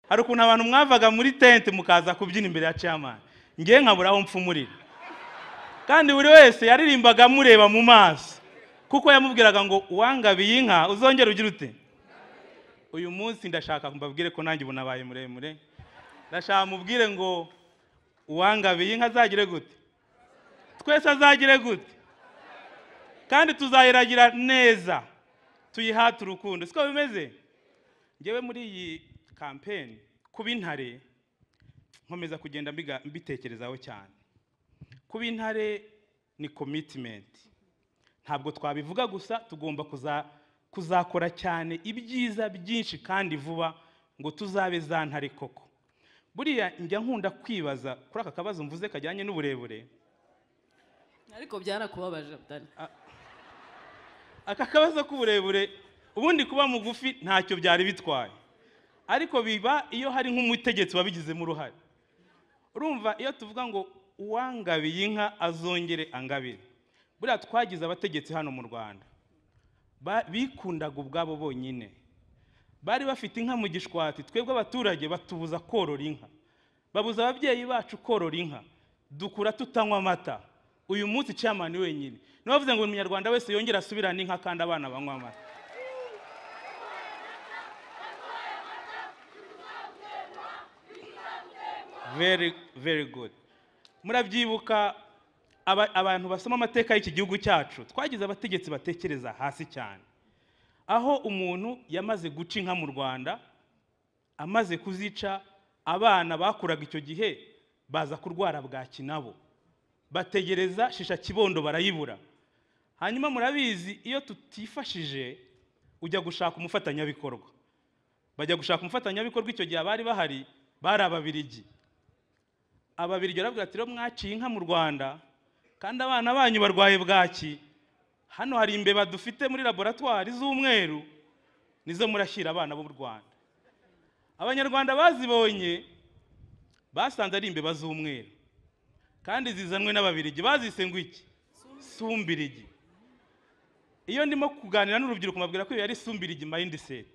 hari ukuntu abantu mwavaga muri tente mukaza kubyina imbere ya camani ngewe nkabura aho mpfumurira kandi buri wese yaririmbaga amureba mu maso kuko yamubwiraga ngo uwangabiye inka uzongera ugira ute uyu munsi ndashaka mbabwire ko nanjye ubu nabaye muremure ndashaka mubwire ngo uwangabiye inka azagire gute twese azagire gute kandi tuzayiragira neza tuyihate urukundo siko bimeze ngewe muri iyi kampeni kuba intare nkomeza kugenda mbitekerezaho cyane kuba intare ni komitimenti ntabwo twabivuga gusa tugomba kuzakora cyane ibyiza byinshi kandi vuba ngo tuzabe za ntare koko buriya njya nkunda kwibaza kuri aka kabazo mvuze kajyanye n'uburebure ariko byarakubabaje atari aka kabazo k'uburebure ubundi kuba mugufi ntacyo byari bitwaye ariko biba iyo hari nk'umutegetsi wabigizemo uruhare urumva iyo tuvuga ngo uwangabiye inka azongere angabire buriya twagize abategetsi hano mu rwanda bikundaga ubwabo bonyine bari bafite inka mu gishwati twebwe abaturage batubuza korora inka babuza ababyeyi bacu korora inka dukura tutanywa amata uyu munsi camani wenyine niba bavuze ngo buri munyarwanda wese yongere asubirane inka kandi abana banywa amata very very good murabyibuka abantu basoma amateka y'iki gihugu cyacu twagize abategetsi batekereza hasi cyane aho umuntu yamaze guca inka mu rwanda amaze kuzica abana bakuraga icyo gihe baza kurwara bwaki nabo bategereza shisha kibondo barayibura hanyuma murabizi iyo tutifashije ujya gushaka umufatanyabikorwa bajya gushaka umufatanyabikorwa icyo gihe abari bahari bari ababirigi ababirigi barabwira ati rero mwaciye inka mu rwanda kandi abana banyu barwaye bwaki hano hari imbeba dufite muri laboratwari z'umweru nizo murashyira abana b'u rwanda abanyarwanda bazibonye basanze ari imbeba z'umweru kandi zizanwe n'ababirigi bazise ngo iki sumbirigi iyo ndimo kuganira n'urubyiruko mbabwira ko iyo yari sumbirigi mayindiseti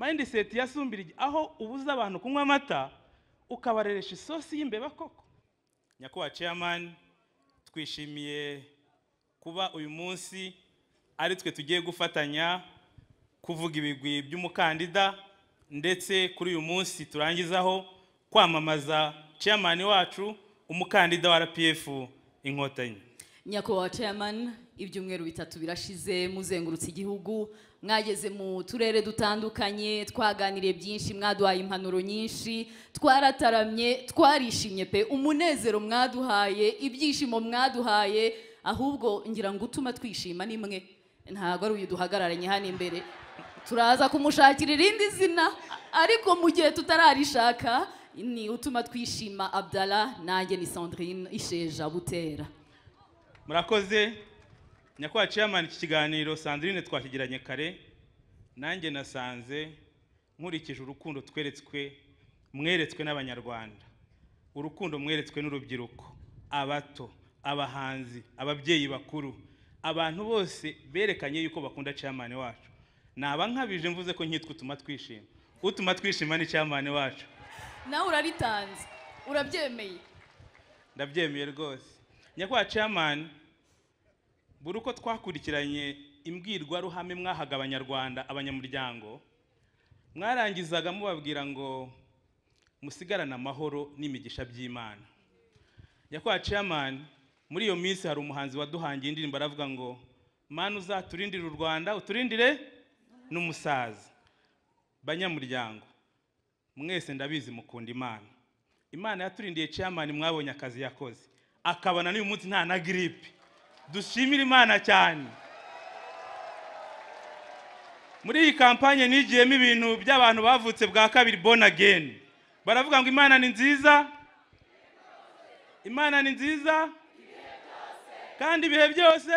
mayindiseti ya sumbirigi aho ubuza abantu kunywa amata ukabareresha isosi y'imbeba koko nyakubahwa ceyamani twishimiye kuba uyu munsi ari twe tugiye gufatanya kuvuga ibigwi by'umukandida ndetse kuri uyu munsi turangizaho kwamamaza ceyamani wacu umukandida wa rpf inkotanyi nyakubahwa chairman ibyumweru bitatu birashize muzengurutse igihugu mwageze mu turere dutandukanye twaganiriye byinshi mwaduhaye impanuro nyinshi twarataramye twarishimye pe umunezero mwaduhaye ibyishimo mwaduhaye ahubwo ngira ngo utuma twishima ni mwe ntabwo ari uyu duhagararanye hano imbere turaza kumushakira irindi zina ariko mu gihe tutararishaka ni utuma twishima abdara nanjye ni sandrine isheja butera murakoze nyakubahwa ceyamani iki kiganiro sandrine twakigiranye kare nanjye nasanze nkurikije urukundo tweretswe mweretswe n'abanyarwanda urukundo mweretswe n'urubyiruko abato abahanzi ababyeyi bakuru abantu bose berekanye yuko bakunda ceyamani wacu naba nkabije mvuze ko nkitwa utuma twishima utuma twishima ni ceyamani wacu nawe uraritanze urabyemeye ndabyemeye rwose nyakubahwa ceyamani buri uko twakurikiranye imbwirwaruhame mwahaga abanyarwanda abanyamuryango mwarangizaga mubabwira ngo musigarane amahoro n'imigisha by'imana nyakubahwa ceyamani muri iyo minsi hari umuhanzi waduhangiye indirimbo aravuga ngo mani uzaturindire u rwanda uturindire n'umusaza banyamuryango mwese ndabizi mukunda imana imana yaturindiye ceyamani mwabonye akazi yakoze akabona n'uyu munsi nta na giripe dushimire imana cyane muri iyi kampanye nigiyemo ibintu by'abantu bavutse bwa kabiri bona ageni baravuga ngo imana ni nziza imana ni nziza kandi ibihe byose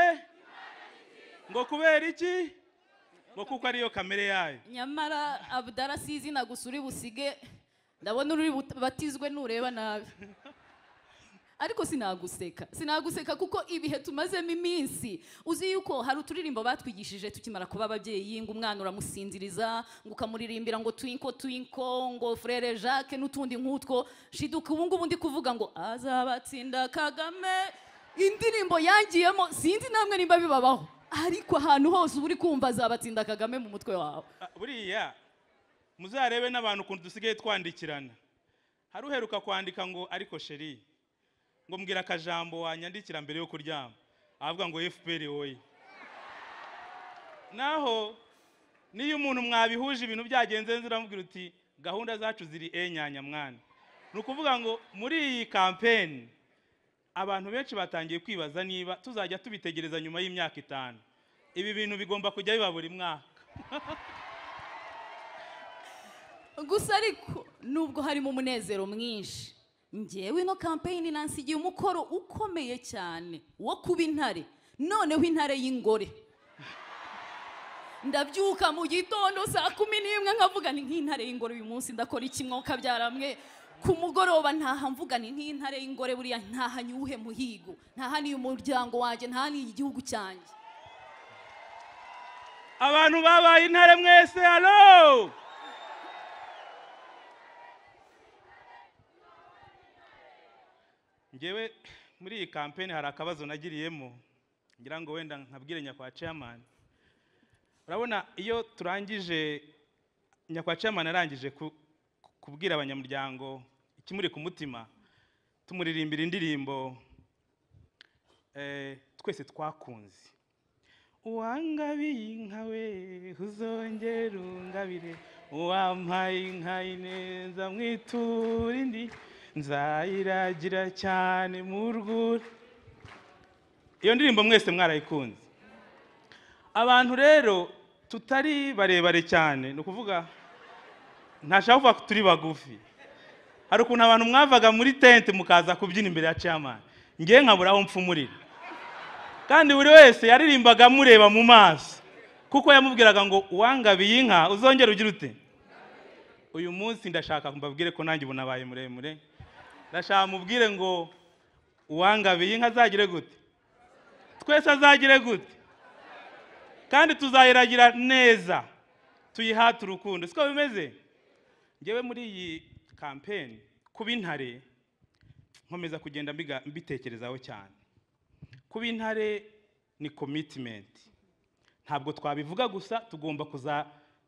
ngo kubera iki ngo kuko ariyo kamere yayo nyamara abudara si izina gusa uri busige ndabona uri bubatizwe nureba nabi ariko sinaguseka sinaguseka kuko ibihe tumazemo iminsi uzi yuko hari uturirimbo batwigishije tukimara kuba ababyeyi ngo umwana uramusinziriza ngo ukamuririmbira ngo twinko twinko ngo frere jacques n'utundi nk'utwo shiduka ubu ngubu ndi kuvuga ngo azabatsinda kagame indirimbo yangiyemo sinzi namwe nimba bibabaho ariko ahantu hose uba uri kumva azabatsinda kagame mu mutwe wawe Ah, buriya muzarebe n'abantu ukuntu dusigaye twandikirana hari uheruka kwandika ngo ariko sheri ngo mbwira akajambo wanyandikira mbere yo kuryama avuga ngo fpr woye naho niyo umuntu mwabihuje ibintu byagenze neza uramubwira uti gahunda zacu ziri enyanya mwana ni ukuvuga ngo muri iyi kampeni abantu benshi batangiye kwibaza niba tuzajya tubitegereza nyuma y'imyaka itanu ibi bintu bigomba kujya biba buri mwaka gusa ariko nubwo harimo umunezero mwinshi ngewe ino kampeyini nansigiye umukoro ukomeye cyane wo kuba intare noneho intare y'ingore ndabyuka mu gitondo saa kumi n'imwe nkavuga ni nk'intare y'ingore uyu munsi ndakora ikimwoka byaramwe ku mugoroba ntaha mvuga ni nk'intare y'ingore buriya ntaha nyuhe muhigo ntaha niyu muryango wanjye ntaha niyi igihugu cyanjye abantu babaye intare mwese halo ngewe muri iyi kampeni hari akabazo nagiriyemo ngira ngo wenda nkabwire nyakwa chairman urabona iyo turangije nyakwa chairman arangije ku- ku- kubwira abanyamuryango ikimuri ku mutima tumuririmbira indirimbo eh, twese twakunze uwangabiye inka we uzongere ungabire uwampaye inka ineza mwitura indi nzayiragira cyane mu rwuri iyo ndirimbo mwese mwarayikunze abantu rero tutari barebare cyane ni ukuvuga ntashaka kuvuga ko turi bagufi hari ukuntu abantu mwavaga muri tente mukaza kubyina imbere ya chairman ngewe nkabura aho mfumurira kandi buri wese yaririmbaga amureba mu maso kuko yamubwiraga ngo uwangabiye inka uzongera ugira ute uyu munsi ndashaka mbabwire ko nanjye ubu nabaye muremure ndashaka mubwire ngo uwangabiye inka azagire gute twese azagire gute kandi tuzayiragira neza tuyihate urukundo siko bimeze ngewe muri iyi kampeni kuba intare nkomeza kugenda mbiga- mbitekerezaho cyane kuba intare ni commitment ntabwo twabivuga gusa tugomba kuza-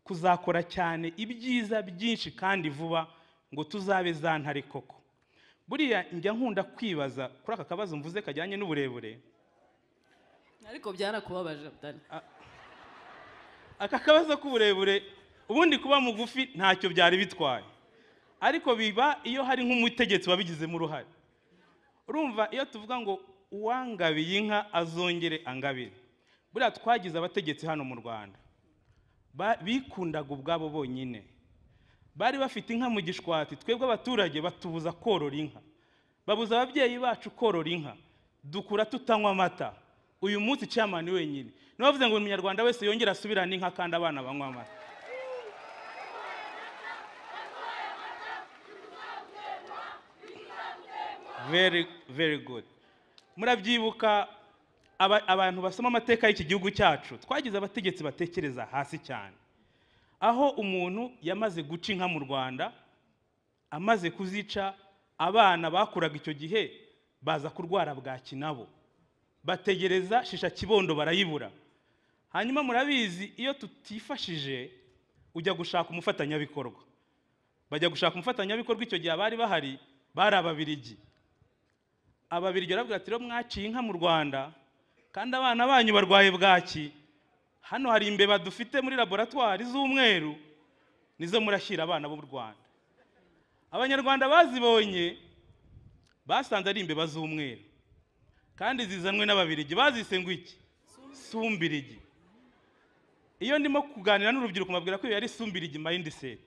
kuzakora cyane ibyiza byinshi kandi vuba ngo tuzabe za ntare koko buriya njya nkunda kwibaza kuri aka kabazo mvuze kajyanye n'uburebure ariko byarakubabaje Abdallah. aka kabazo k'uburebure ubundi kuba mugufi ntacyo byari bitwaye ariko biba iyo hari nk'umutegetsi wabigizemo uruhare urumva iyo tuvuga ngo uwangabiye inka azongere angabire buriya twagize abategetsi hano mu rwanda Ba- bikundaga ubwabo bonyine bari bafite inka mu gishwati twebwe abaturage batubuza korora inka babuza ababyeyi bacu korora inka dukura tutanywa amata uyu munsi camani wenyine niba bavuze ngo buri munyarwanda wese yongere asubirane inka kandi abana banywa amata very very good murabyibuka aba- abantu basoma amateka y'iki gihugu cyacu twagize abategetsi batekereza hasi cyane aho umuntu yamaze guca inka mu rwanda amaze kuzica abana bakuraga icyo gihe baza kurwara bwaki nabo bategereza shisha kibondo barayibura hanyuma murabizi iyo tutifashije ujya gushaka umufatanyabikorwa bajya gushaka umufatanyabikorwa icyo gihe abari bahari bari ababirigi ababirigi barabwira ati rero mwaciye inka mu rwanda kandi abana banyu barwaye bwaki hano hari imbeba dufite muri laboratwari z'umweru nizo murashyira abana b'u rwanda abanyarwanda bazibonye basanze ari imbeba z'umweru kandi zizanwe n'ababirigi bazise ngo iki sumbirigi iyo ndimo kuganira n'urubyiruko mbabwira ko iyo yari sumbirigi mindset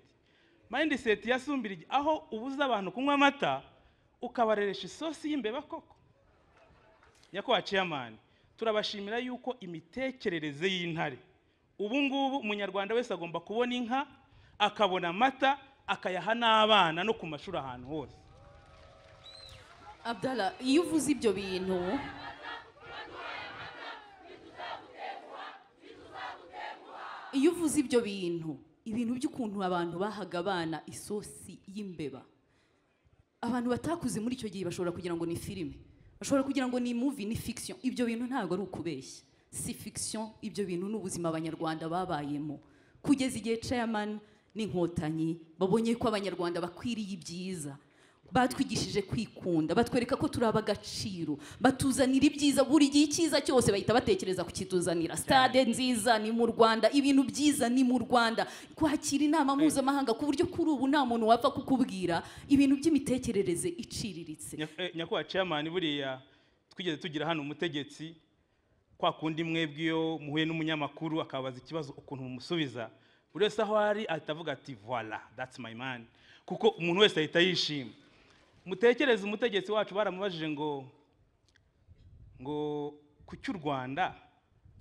mindset ya sumbirigi aho ubuza abantu kunywa amata ukabareresha isosi y'imbeba koko nyakubahwa chairman turabashimira yuko imitekerereze y'intare ubu ngubu umunyarwanda wese agomba kubona inka akabona amata akayaha n'abana no ku mashuri ahantu hose abdala iyo uvuze ibyo bintu iyo uvuze ibyo bintu ibintu by'ukuntu abantu bahaga abana isosi y'imbeba abantu batakuze muri icyo gihe bashobora kugira ngo ni filime bashobora kugira ngo ni muvi ni fiction ibyo bintu ntabwo ari ukubeshya si fiction ibyo bintu ni ubuzima abanyarwanda babayemo kugeza igihe chairman n'inkotanyi babonye ko abanyarwanda bakwiriye ibyiza batwigishije kwikunda batwereka ko turi ab'agaciro batuzanira ibyiza buri gihe icyiza cyose bahita batekereza kukituzanira stade nziza ni mu rwanda ibintu byiza ni mu rwanda kwakira inama mpuzamahanga ku buryo kuri ubu nta muntu wapfa kukubwira ibintu by'imitekerereze iciriritse Nya- eh, nyakubahwa chairman buriya twigeze tugira hano umutegetsi kwa kundi mwebwe iyo muhuye n'umunyamakuru akabaza ikibazo ukuntu mumusubiza buri wese aho ari ahita avuga ati voila that's my man kuko umuntu wese ahita yishima mutekereze umutegetsi wacu baramubajije ngo ngo kuki u rwanda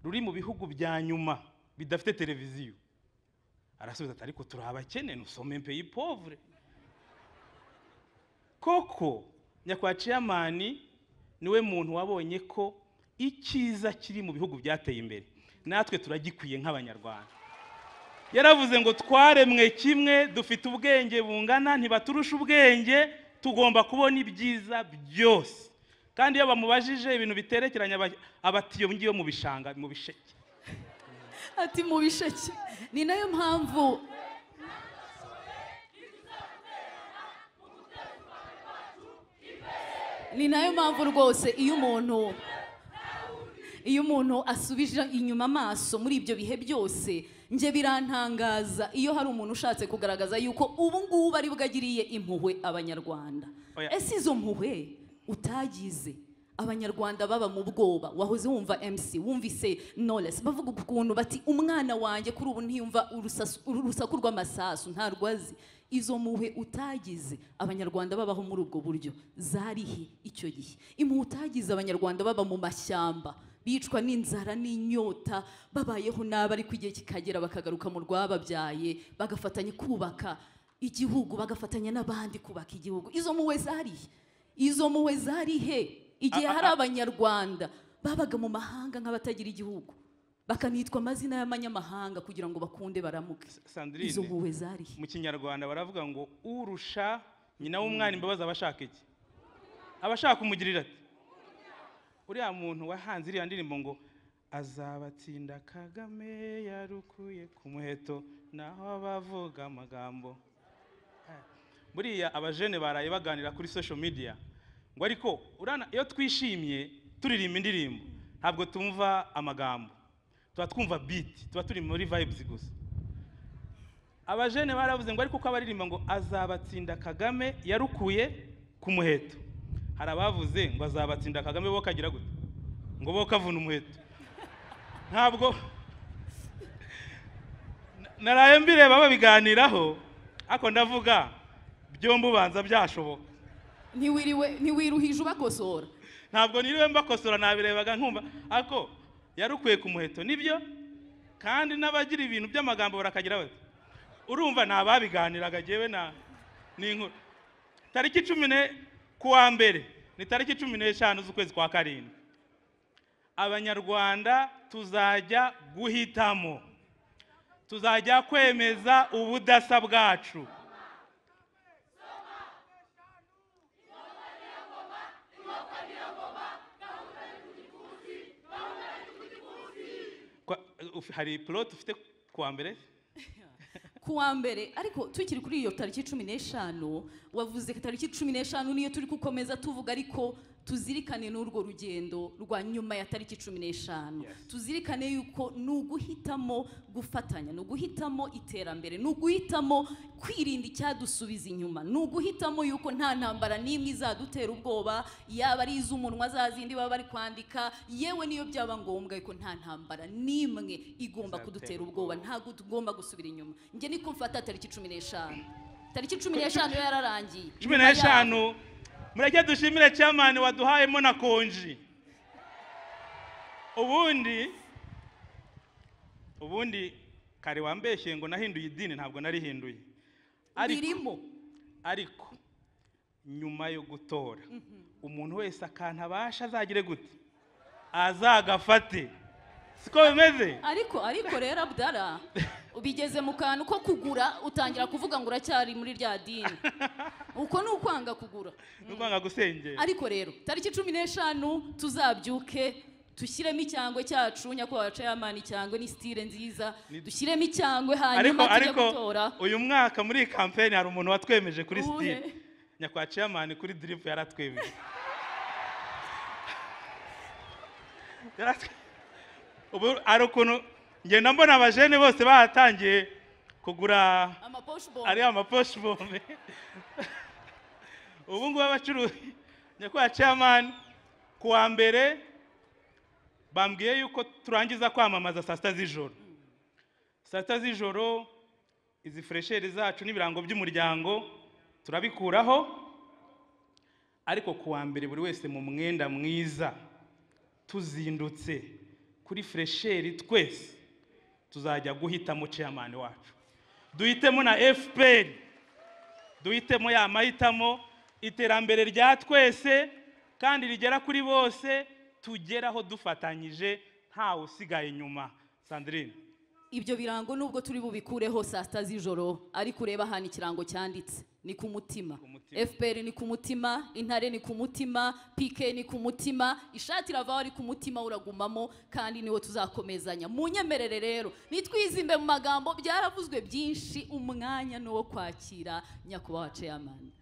ruri mu bihugu bya nyuma bidafite televiziyo arasubiza ati ariko turi abakene nusome mpeyi povure koko nyakwa ciyamani niwe muntu wabonye ko icyiza kiri mu bihugu byateye imbere natwe turagikwiye nk'abanyarwanda yaravuze ngo twaremwe kimwe dufite ubwenge bungana ntibaturusha ubwenge tugomba kubona ibyiza byose kandi iyo bamubajije ibintu biterekeranye aba- abatiyo ngiyo mu bishanga mu bisheke ati mu bisheke ni nayo mpamvu ni nayo mpamvu rwose iyo umuntu iyo umuntu asubije inyuma amaso muri ibyo bihe byose njye birantangaza iyo hari umuntu ushatse kugaragaza yuko ubu ngubu ari bwo agiriye impuhwe abanyarwanda Oya. ese izo mpuhwe utagize abanyarwanda baba mu bwoba wahoze wumva mc wumvise knowless bavuga ukuntu bati umwana wanjye kuri ubu ntiyumva urusasu- uru- urusaku rw'amasasu ntarwo azi izo mpuhwe utagize abanyarwanda babaho muri ubwo buryo zarihe icyo gihe impuhwe utagize abanyarwanda baba mu mashyamba bicwa n'inzara n'inyota babayeho nabi ariko igihe kikagera bakagaruka mu rwababyaye bagafatanya kubaka igihugu bagafatanya n'abandi kubaka igihugu izo muwe zari izo muwe zari he igihe A- a- hari a- abanyarwanda babaga mu mahanga nk'abatagira igihugu bakanitwa amazina y'abanyamahanga kugira ngo bakunde baramuke sandrine izo muwe zari he mu kinyarwanda baravuga ngo urusha nyina w'umwana imbabazi aba ashaka iki aba ashaka umugirira ati uriya muntu wahanze iriya ndirimbo ngo azabatsinda kagame yarukuye ku muheto naho abavuga amagambo buriya abajene baraye baganira kuri social media ngo ariko urana iyo twishimye turirimba indirimbo ntabwo tumva amagambo tuba twumva beat tuba turi muri vibes gusa abajene baravuze ngo ariko uko abaririmba ngo azabatsinda kagame yarukuye ku muheto hari abavuze ngo azabatsinda kagame bo kagira gute ngo bo kavuna umuheto ntabwo Na- naraye mbireba babiganiraho ariko ndavuga byombi ubanza byashoboka ntiwiriwe ntiwiruhije ubakosora ntabwo niriwe mbakosora nabirebaga nkumva ariko yarukuye ku muheto nibyo kandi n'abagira ibintu by'amagambo barakagira bati urumva ni ababiganiraga jyewe na ni inkuru tariki cumi ne ku wa mbere ni tariki cumi n'eshanu z'ukwezi kwa karindwi abanyarwanda tuzajya guhitamo tuzajya kwemeza ubudasa bwacu Kwa- uf- hari plot ufite ku wa mbere ku wa mbere ariko tukiri kuri iyo tariki cumi n'eshanu wavuze ko tariki cumi n'eshanu niyo turi gukomeza tuvuga ariko tuzirikane n'urwo rugendo rwa nyuma ya tariki cumi n'eshanu Yes. tuzirikane yuko ni uguhitamo gufatanya ni uguhitamo iterambere ni uguhitamo kwirinda icyadusubiza inyuma ni uguhitamo yuko nta ntambara n'imwe izadutera ubwoba yaba ari iz'umunwa za zindi baba bari kwandika yewe niyo byaba ngombwa yuko nta ntambara n'imwe igomba Izadutera kudutera ubwoba. ubwoba ntabwo tugomba gusubira inyuma njye niko mfata tariki cumi n'eshanu tariki cumi n'eshanu yo yararangiye cumi Nyuma yaho- n'eshanu mureke dushimire chairman waduhayemo na konji ubundi ubundi kare wambeshye ngo nahinduye idini ntabwo narihinduye ariko birimo ariko nyuma yo gutora umuntu wese akantu abasha azagire gute azagafate siko bimeze ariko ariko rero abdara ubigeze mu kantu ko kugura utangira kuvuga ngo uracyari muri rya dini uko ni ukwanga kugura ni ukwanga gusengera ariko rero tariki cumi n'eshanu tuzabyuke dushyiremo icyangwe cyacu nyakubahwa ceyamani icyangwe ni sitire nziza dushyiremo icyangwe ariko hanyuma tujye ariko gutora uyu mwaka muri iyi kampeni hari umuntu watwemeje kuri Uwuhe? sitire nyakwa ciyamani kuri diripu yaratwemeje Yaratwe- ubu hari ukuntu ngenda mbona abajene bose bahatangiye kugura amaposhibo ari amaposhi bome ubu ngubu abacuruzi nyakubahwa ciyamani ku wa mbere bambwiye yuko turangiza kwamamaza saa sita z'ijoro saa sita z'ijoro izi furesheri zacu n'ibirango by'umuryango turabikuraho ariko ku wa mbere buri wese mu mwenda mwiza tuzindutse kuri furesheri twese tuzajya guhitamo ceyamani wacu duhitemo na fpr duhitemo ya mahitamo iterambere rya twese kandi rigera kuri bose tugeraho dufatanyije ntawe usigaye inyuma sandrine ibyo birango nubwo turi bubikureho saa sita z'ijoro ariko ureba hano ikirango cyanditse ni ku mutima mutima. fpr ni ku mutima intare ni ku mutima pk ni ku mutima ishati iravaho ari ku mutima uragumamo kandi niwo tuzakomezanya munyemerere rero nitwizimbe mu magambo byaravuzwe byinshi umwanya ni uwo kwakira nyakubahwa ceyamani